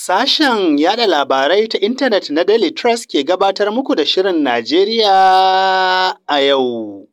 Sashen yada labarai ta intanet na Daily Trust ke gabatar muku da Shirin Najeriya a yau.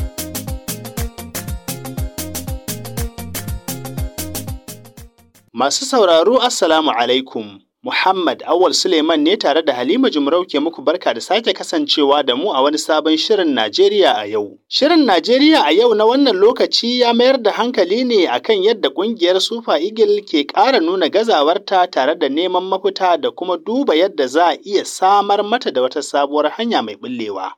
Masu sauraro Assalamu alaikum. Muhammad Awal Suleiman ne tare da Halima Jumrau ke muku barka da sake kasancewa da mu a wani sabon Shirin Najeriya a yau. Shirin Najeriya a yau na wannan lokaci ya mayar da hankali ne akan yadda ƙungiyar Super Eagle ke ƙara nuna gazawarta tare da neman mafita da kuma duba yadda za a iya samar mata da wata sabuwar hanya mai ɓullewa.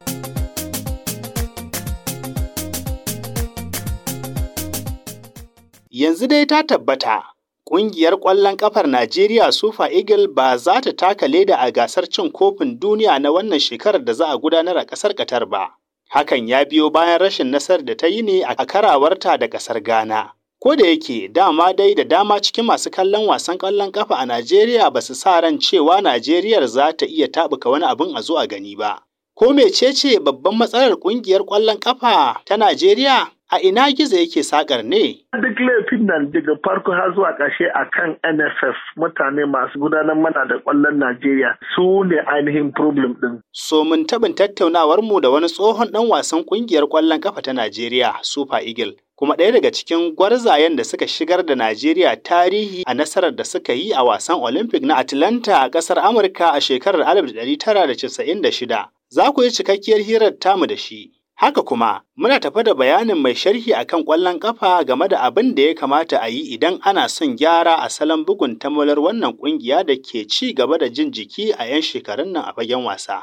Yanzu dai ta tabbata Ƙungiyar ƙwallon ƙafar Najeriya Super Eagle ba za ta taka leda a gasar cin kofin duniya na wannan shekarar da za a gudanar a ƙasar Qatar ba. Hakan ya biyo bayan rashin nasarar da ta yi ne a karawarta da ƙasar Ghana. Ko da yake dama dai da dama cikin masu kallon wasan ƙwallon ƙafa a Najeriya ba su sa ran cewa Najeriyar za ta iya taɓuka wani abin a zo a gani ba. Ko mecece babban matsalar ƙungiyar ƙwallon ƙafa ta Najeriya? A ina gizo yake sakar ne? Duk laifin nan daga farko har zuwa ƙarshe a kan NFF mutane masu gudanar mana da ƙwallon Najeriya su ne ainihin problem ɗin. So mun taɓin tattaunawar mu da wani tsohon ɗan wasan ƙungiyar ƙwallon ƙafa ta Najeriya Super Eagle. Kuma ɗaya daga cikin gwarzayen da suka shigar da Najeriya tarihi a nasarar da suka yi a wasan Olympic na Atlanta a ƙasar Amurka a shekarar 1996. Za ku yi cikakkiyar hirar tamu da shi. Haka kuma, muna tafa da bayanin mai sharhi akan ƙwallon ƙafa game da abin da ya kamata a yi idan ana son gyara a salon bugun tamalar wannan ƙungiya da ke ci gaba da jin jiki a 'yan shekarun nan a fagen wasa.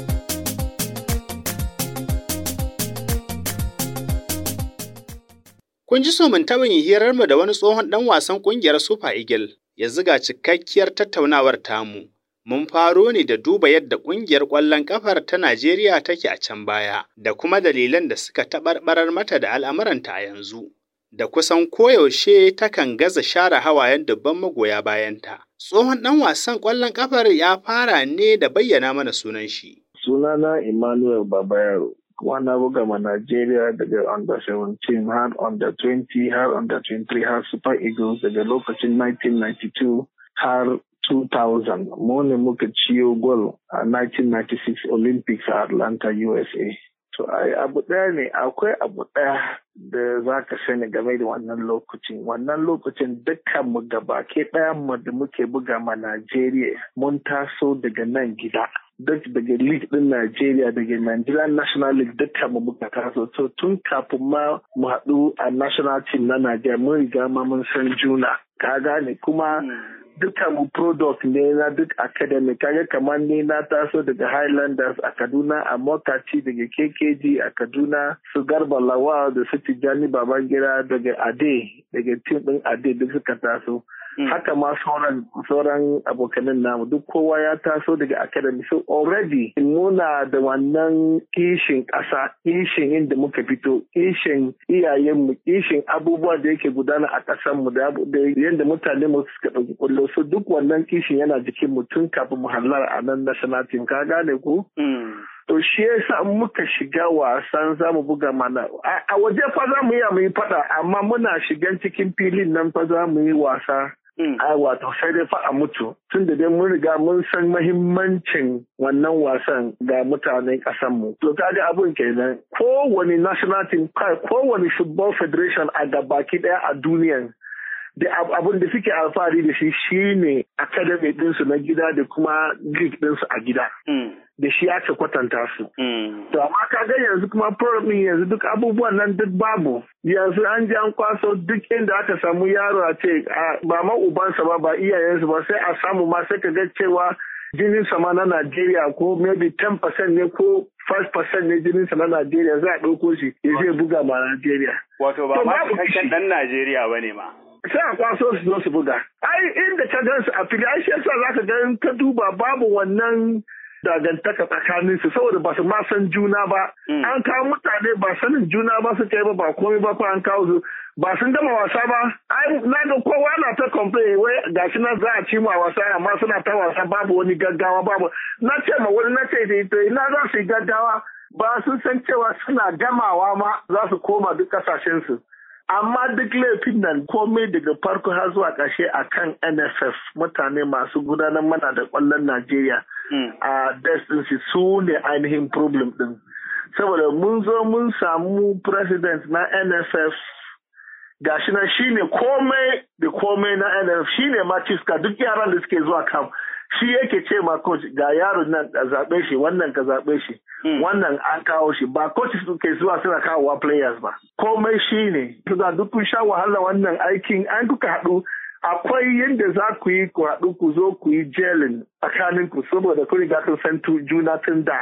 Kun ji so mun taɓa yin hirarmu da wani tsohon ɗan wasan ƙungiyar Super Eagle, ya ziga cikakkiyar tattaunawar tamu. mun faro ne da duba yadda ƙungiyar ƙwallon ƙafar ta Najeriya take a can baya, da kuma dalilan da suka taɓarɓarar mata da al'amuranta a yanzu, da kusan koyaushe takan gaza share hawayen dubban magoya bayanta. Tsohon ɗan wasan ƙwallon ƙafar ya fara ne da bayyana mana sunan shi. Sunana Emmanuel Babayaro. kuma na buga ma Najeriya daga under 17 har under 20 har under 23 har Super Eagles daga lokacin 1992 har 2000 mu ne muka ciyo gol a 1996 Olympics a Atlanta, USA. To ai abu ɗaya ne akwai abu ɗaya da za ka sani game da wannan lokacin. Wannan lokacin dukkan mu gabake ɗaya mu da muke buga ma Najeriya mun taso daga nan gida. Duk daga league ɗin Najeriya daga Nigerian National League dukkan mu muka taso. To tun kafin ma mu haɗu a national team na Najeriya mun riga ma mun san juna. Ka gane kuma dukkan mu product ne na duk academy kaga kamar ni na taso daga highlanders a kaduna a mokaci daga kkg a kaduna su garba lawal da su tijjani babangida daga ade daga tim din ade duk suka taso haka ma sauran sauran abokanin namu duk kowa ya taso daga academy so already muna da wannan kishin ƙasa kishin inda muka fito kishin iyayenmu kishin abubuwa da yake gudana a ƙasarmu da yadda mutane mu suka ɗauki ƙullo so duk wannan kishin yana jikin mu tun kafin mu hallar a nan national team ka gane ku To shi yasa muka shiga wasan za mu buga mana a waje fa za mu iya mu yi fada amma muna shigan cikin filin nan fa za mu yi wasa a wato sai dai fa a mutu tun da dai mun riga mun san mahimmancin wannan wasan ga mutanen mu. To kaga abun kenan kowane national team kowane football federation a gabaki daya a duniyan da abin da suke alfahari da shi shine academy ɗinsu na gida da kuma league ɗinsu a gida. Da shi aka kwatanta su. To amma ka ga yanzu kuma problem yanzu duk abubuwan nan duk babu. Yanzu an ji an kwaso duk inda aka samu yaro a ce ba ma ubansa ba ba iyayensu ba sai a samu ma sai ka ga cewa jinin sama na Najeriya ko maybe 10% ne ko 5% ne jinin sa na Najeriya za a ɗauko shi ya zai buga ma Najeriya. Wato ba ma cikakken ɗan Najeriya ba ne ma. sai a kwaso su zo su buga. Ai inda ka gan su a fili ai shi yasa zaka ga in ka duba babu wannan dagantaka tsakanin su saboda ba su ma san juna ba. An kawo mutane ba sanin juna ba su kai ba ba komai ba fa an kawo su ba sun gama wasa ba. Ai na ga kowa na ta complain wai gashi nan za a ci mu a wasa amma suna ta wasa babu wani gaggawa babu. Na ce ma wani na ce da ina za su yi gaggawa ba sun san cewa suna gamawa ma za su koma duk kasashen su. amma duk laifin nan komai daga farko har zuwa ƙarshe a kan nff mutane masu gudanar mana da ƙwallon najeriya a destiny su ne ainihin problem ɗin saboda mun zo mun samu president na nff gashi nan shine komai da komai na nff shine ma ciska duk yaran da suke zuwa kam shi yake ce ma coach ga yaron nan ka zaɓe shi wannan ka zaɓe shi wannan an kawo shi ba coaches ke zuwa suna kawowa players ba komai shi ne da duk kun sha wahala wannan aikin an kuka haɗu akwai yadda za ku yi ku haɗu ku zo ku yi jelin tsakanin ku saboda kun riga kun san juna tun da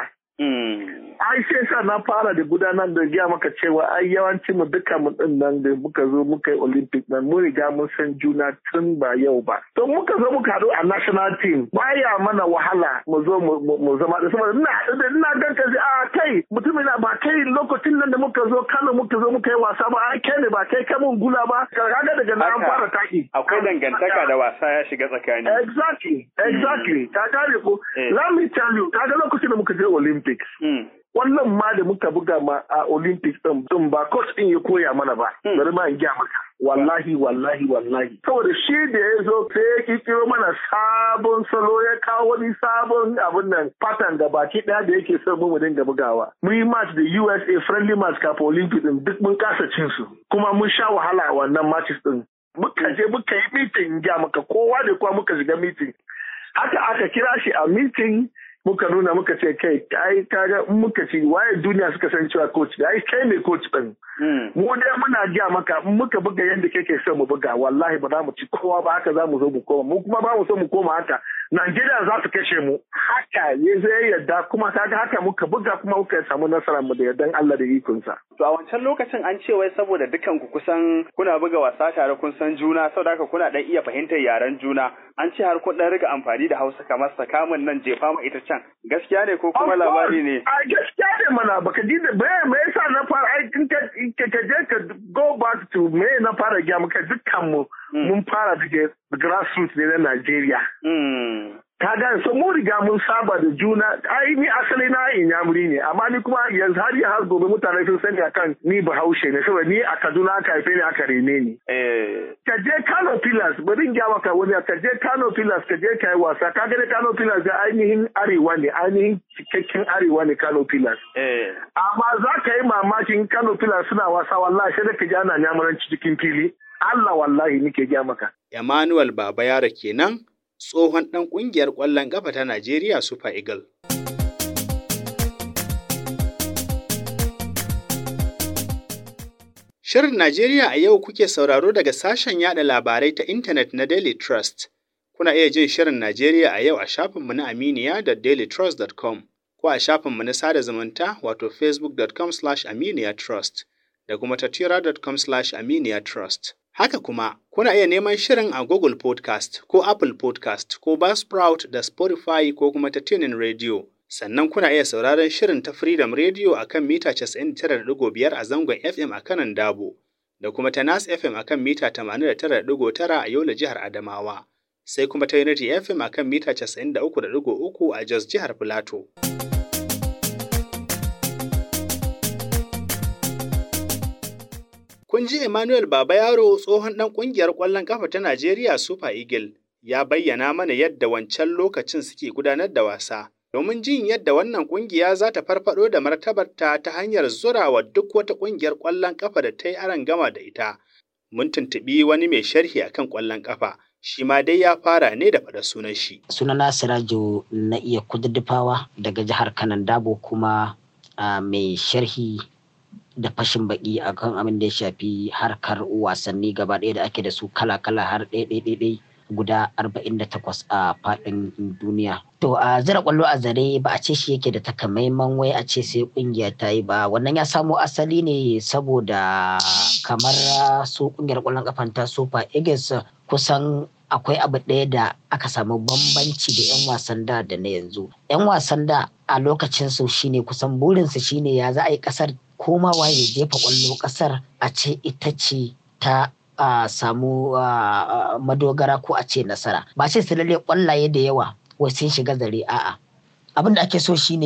ai sai sa na fara da gudanar da giya maka cewa ai yawanci mu duka mu din nan da muka zo muka yi olympic nan mun riga mun san juna tun ba yau ba to muka zo muka haɗu a national team baya mana wahala mu zo mu zama da saboda ina ina gan ka a kai mutumin ba kai lokacin nan da muka zo Kano muka zo muka yi wasa ba ai kai ne ba kai kai mun gula ba kaga daga nan an fara taki akwai dangantaka da wasa ya shiga tsakani exactly exactly ka gane ko let me tell you kaga lokacin da muka je olympic Olympics. Wannan ma da muka buga ma a Olympics ɗin ɗin ba coach ɗin ya koya mana ba. Bari ma in gya maka. Wallahi wallahi wallahi. Saboda shi da ya zo sai ya kikiro mana sabon salo ya kawo wani sabon abin nan pattern da baki ɗaya da yake son mu dinga bugawa. Mun yi match da USA friendly match kafin Olympics ɗin duk mun kasa cin su. Kuma mun sha wahala a wannan matches ɗin. Muka je muka yi meeting gya maka kowa da kowa muka shiga meeting. Haka aka kira shi a meeting muka nuna muka ce kai ai kaga muka ci waye duniya suka san cewa coach ai kai ne coach din mu dai muna giya maka muka buga yadda kake so mu buga wallahi ba za mu ci kowa ba haka za mu zo mu koma mu kuma ba mu so mu koma haka Najeriya za su kashe mu haka ya zai yadda kuma kaga haka muka buga kuma muka samu nasara mu da yardan Allah da ikonsa. To a wancan lokacin an ce wai saboda dukan ku kusan kuna buga wasa tare kun san juna saboda haka kuna dan iya fahimtar yaren juna an ce har kun dan riga amfani da Hausa kamar sakamun nan jefa mu ita can gaskiya ne ko kuma labari ne? A gaskiya ne mana baka ji da me yasa na fara ai ka ka je ka go back to me na fara gya maka dukkan mu mun fara daga grassroots ne na Najeriya. Ka gane so mun riga mun saba da juna ai ni asali na inyamuri ne amma ni kuma yanzu har ya har gobe mutane sun sani akan ni bahaushe ne saboda ni a Kaduna aka haife ni aka rene ni. Ka je Kano Pillars bari in gya maka wani ka je Kano Pillars ka je ka yi wasa ka gane Kano Pillars da ainihin arewa ne ainihin cikakken arewa ne Kano Pillars. Amma za ka yi mamakin Kano Pillars suna wasa wallahi sai da ka ji ana nyamuranci cikin fili. Allah wallahi nike gya maka. Emmanuel Baba Yara kenan tsohon ɗan ƙungiyar ƙwallon ƙafa ta Najeriya Super Eagle. Shirin Najeriya a yau kuke sauraro daga sashen yada labarai ta intanet na Daily Trust. Kuna iya jin Shirin Najeriya a yau a shafinmu na Aminiya da dailytrust.com ko a shafinmu na sada zumunta wato facebook.com slash aminiya trust da kuma tatira.com slash aminiya trust. Haka kuma, kuna iya neman shirin a Google Podcast ko Apple Podcast ko Buzzsprout da Spotify ko kuma ta Tunin Radio. Sannan kuna iya sauraron shirin ta Freedom Radio a kan mita 99.5 a zangon FM a kanan Dabo, da kuma ta Nas FM a kan mita 89.9 a Yola jihar Adamawa, sai kuma ta Unity FM a kan mita 93.3 a Jos jihar Filato. Kun ji Emmanuel Baba Yaro tsohon ɗan ƙungiyar ƙwallon ƙafa ta Najeriya Super Eagle ya bayyana mana yadda wancan lokacin suke gudanar da wasa. Domin jin yadda wannan ƙungiya za ta farfaɗo da martabarta ta hanyar zurawa duk wata ƙungiyar ƙwallon ƙafa da ta yi aron gama da ita. Mun tuntuɓi wani mai sharhi akan ƙwallon ƙafa, shi ma dai ya fara ne da faɗa sunan shi. Sunana Sirajo na iya kududdufawa daga jihar Kanan Dabo kuma mai sharhi da fashin baki akan abin da ya shafi harkar wasanni gaba ɗaya da ake da su kala-kala har ɗaya guda 48 a faɗin duniya. To a zira kwallo a zare ba a ce shi yake da takamaiman wai a ce sai kungiya ta yi ba wannan ya samo asali ne saboda kamar su kungiyar kwallon kafan ta Super Eagles kusan akwai abu ɗaya da aka samu bambanci da 'yan wasan da da na yanzu. 'Yan wasan da a lokacin su shine kusan burinsu shine ya za a yi kasar komawa ya jefa kwallo kasar a ce ita ce ta a samu madogara ko a ce nasara ba ce su lalle kwallaye da yawa wai sun shiga zare a'a abin da ake so shine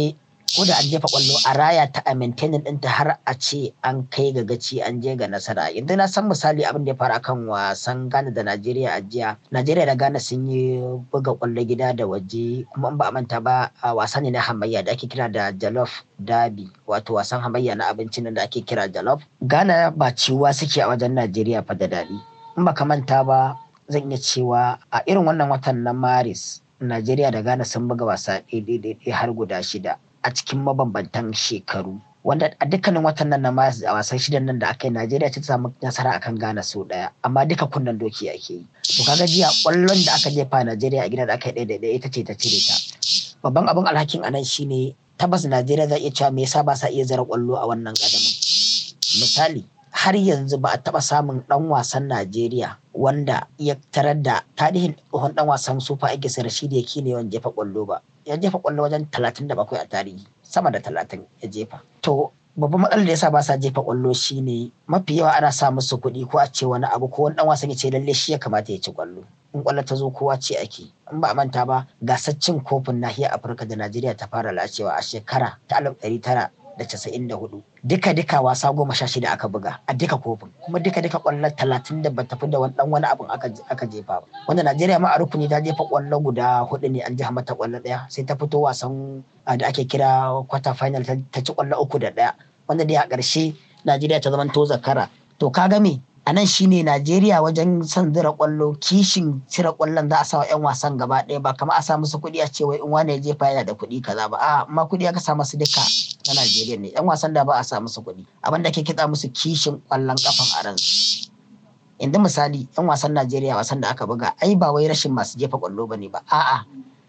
ko da an jefa kwallo a raya ta a maintaining ɗinta har a ce an kai ga gaci an je ga nasara yanzu na san misali abin da ya faru akan wasan Ghana da Najeriya a jiya Najeriya da Ghana sun yi buga kwallo gida da waje kuma in ba a manta ba a wasa ne na hamayya da ake kira da Jollof Derby wato wasan hamayya na abincin da ake kira Jollof Ghana ba ciwa suke a wajen Najeriya fa da daɗi in ba ka manta ba zan iya cewa a irin wannan watan na Maris Najeriya da Ghana sun buga wasa ɗaya har guda shida a cikin mabambantan shekaru wanda a dukkanin watan nan na maris a wasan shidan nan da aka yi Najeriya ta samu nasara akan Ghana sau ɗaya amma duka kunnen doki ake yi to kaga jiya ƙwallon da aka jefa Najeriya a gida da aka yi ɗaya ɗaya ita ce ta cire ta babban abin alhakin anan shine tabbas Najeriya za iya cewa me yasa ba sa iya zara ƙwallo a wannan ƙadamin misali har yanzu ba a taɓa samun ɗan wasan Najeriya wanda ya tarar da tarihin tsohon ɗan wasan Super Eagles Rashidi Yakini yawan jefa ƙwallo ba. Ya jefa ƙwallo wajen talatin da bakwai a tarihi, sama da talatin ya jefa. To babban matsalar da yasa ba sa jefa ƙwallo shine mafi yawa ana sa musu kuɗi ko a ce wani abu ko wani ɗan wasan ya ce lalle shi ya kamata ya ci ƙwallo. In ƙwallo ta zo kowa ce ake. In ba a manta ba gasar cin kofin nahiyar Afirka da Najeriya ta fara lacewa a shekara ta alif ɗari tara da casa'in da hudu duka duka wasa goma sha shida aka buga a duka kofin kuma duka duka kwallon talatin da bata fi da wani dan wani abin aka jefa ba wanda najeriya ma a rukuni ta jefa kwallo guda hudu ne an jiha mata kwallo daya sai ta fito wasan da ake kira quarter final ta ci kwallo uku da daya wanda dai a ƙarshe najeriya ta zama to zakara to ka ga me a nan shine Najeriya wajen son zira kwallo kishin cire kwallon za a sa wa 'yan wasan gaba ɗaya ba kamar a sa musu kuɗi a ce wai in wane ya jefa yana da kuɗi kaza ba a amma kuɗi aka sa musu duka na Najeriya ne 'yan wasan da ba a sa musu kuɗi abin da ke kitsa musu kishin kwallon kafan a ransu yanzu misali 'yan wasan Najeriya wasan da aka buga ai ba wai rashin masu jefa kwallo bane ba a'a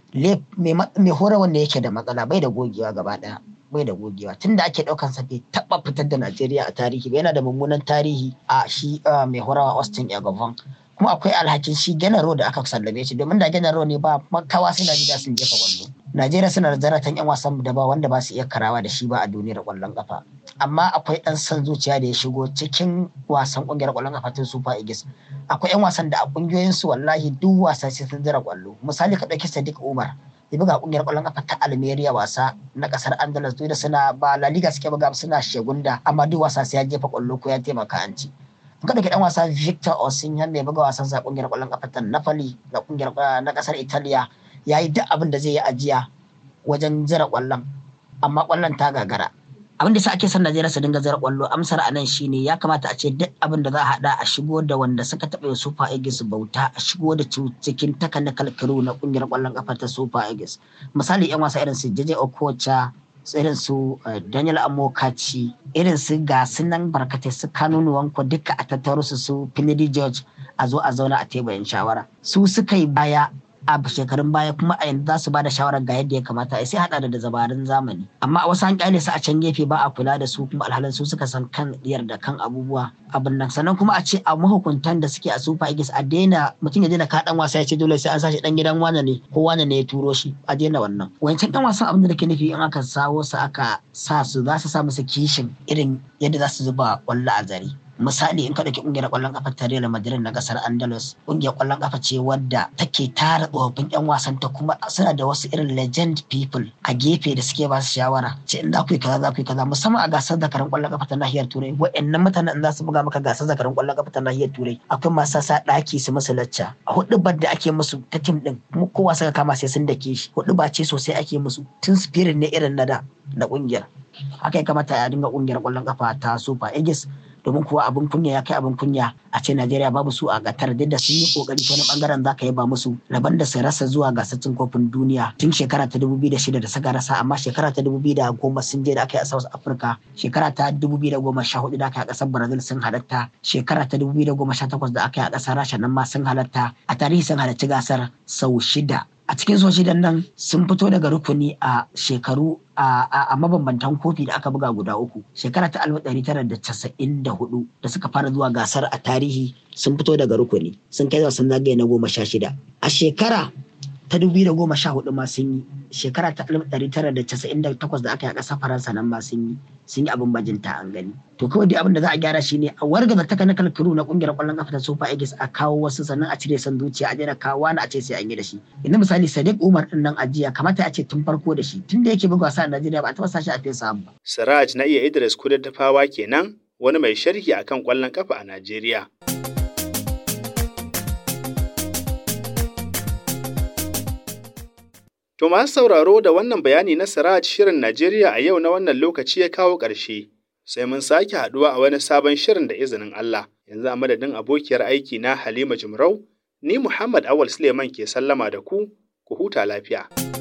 mai hora wanda yake da matsala bai da gogewa gaba ɗaya bai da gogewa tun da ake ɗaukan sa bai taɓa fitar da Najeriya a tarihi ba yana da mummunan tarihi a shi mai horawa Austin Egovan kuma akwai alhakin shi Genaro da aka sallame shi domin da Genaro ne ba makawa sai Najeriya sun jefa kwallo Najeriya suna da zaratan yan wasan da ba wanda ba su iya karawa da shi ba a duniyar kwallon kafa amma akwai ɗan son zuciya da ya shigo cikin wasan ƙungiyar kwallon kafa ta Super Eagles akwai yan wasan da a ƙungiyoyin su wallahi duk wasa sai sun zira kwallo misali ka ɗauki Sadiq Umar ya buga kungiyar kwallon kafa ta Almeria wasa na kasar Andalus duk da suna ba La Liga suke buga suna shegunda amma duk wasa sai ya jefa kwallo ko ya taimaka an ci. In ka dan wasa Victor Osimhen mai buga wasan sa kungiyar kwallon kafa ta Napoli da kungiyar na kasar Italiya yayi duk abin da zai yi ajiya wajen zira kwallon amma kwallon ta gagara. abin da sa ake son Najeriya su dinga zara kwallo amsar anan shine ya kamata a ce duk abin da za a hada a shigo da wanda suka taɓa Super Eagles bauta a shigo da cikin technical crew na kungiyar kwallon kafa ta Super Eagles misali yan wasa irin su JJ Okocha irin su Daniel Amokachi irin su ga nan barkatai su Kanunu Wanko duka a tattaro su su Finidi George a zo a zauna a teburin shawara su suka yi baya a shekarun baya kuma a yanzu za su ba da shawarar ga yadda ya kamata a sai hada da dabarun zamani amma a wasu an kyale su a can gefe ba a kula da su kuma alhalin su suka san kan diyar da kan abubuwa abin nan sannan kuma a ce a mahukuntan da suke a super eagles a daina mutum ya daina ka dan wasa ya ce dole sai an sashi dan gidan wane ne ko wane ne ya turo shi a daina wannan wancan dan wasan abin da nake nufi in aka sawo su aka sa su za su sa musu kishin irin yadda za su zuba kwallo a zare misali in ka ɗauki ƙungiyar ƙwallon ƙafa ta Real Madrid na ƙasar Andalus ƙungiyar ƙwallon ƙafa ce wadda take tara tsofaffin 'yan wasan ta kuma suna da wasu irin legend people a gefe da suke ba su shawara ce in za ku yi kaza za ku yi kaza musamman a gasar zakarin ƙwallon ƙafa ta nahiyar Turai wa'annan mutanen in za su buga maka gasar zakarin ƙwallon ƙafa ta nahiyar Turai akwai masu sa ɗaki su musu lacca a huɗubar da ake musu ta tim ɗin kuma kowa suka kama sai sun dake shi huɗuba ce sosai ake musu tun spirit ne irin na da da ƙungiyar haka ya kamata a dinga ƙungiyar ƙwallon ƙafa ta Super Eagles domin kuwa abin kunya ya kai abin kunya a ce Najeriya babu su a gatar duk da sun yi kokari ta wani bangaren zaka yaba musu laban da su rasa zuwa gasar cin kofin duniya tun shekara ta 2006 da suka rasa amma shekara ta 2010 sun je da aka yi a South Africa shekara ta 2014 da aka yi a kasar Brazil sun halatta shekara ta 2018 da aka yi a kasar Rasha nan ma sun halatta a tarihi sun halarci gasar sau shida a cikin so shidan nan sun fito daga rukuni a shekaru a mabambantan kofi da aka buga guda uku shekara ta 1994 da suka fara zuwa gasar a tarihi sun fito daga rukuni sun kai wasan zagaye na goma sha shida a shekara ta dubu da goma sha hudu ma sun yi shekara ta alif ɗari tara da casa'in da takwas da aka yi a ƙasar faransa nan ma sun yi sun yi abin bajinta an gani to kawai dai abin da za a gyara shine a wargaza technical crew na kungiyar ƙwallon kafa ta super eagles a kawo wasu sannan a cire san zuciya a daina kawo wani a ce sai an yi da shi inda misali sadiq umar din nan ajiya kamata a ce tun farko da shi tun da yake buga wasa a najeriya ba a taɓa sashi a fesa ba. siraj na iya idris kudaddafawa kenan wani mai sharhi akan ƙwallon kafa a najeriya. To masu sauraro da wannan bayani na Siraj shirin Najeriya a yau na wannan lokaci ya kawo ƙarshe. Sai mun sake haɗuwa a wani sabon shirin da izinin Allah. Yanzu a madadin abokiyar aiki na Halima Jimrau, ni Muhammad Awal Suleiman ke sallama da ku, ku huta lafiya.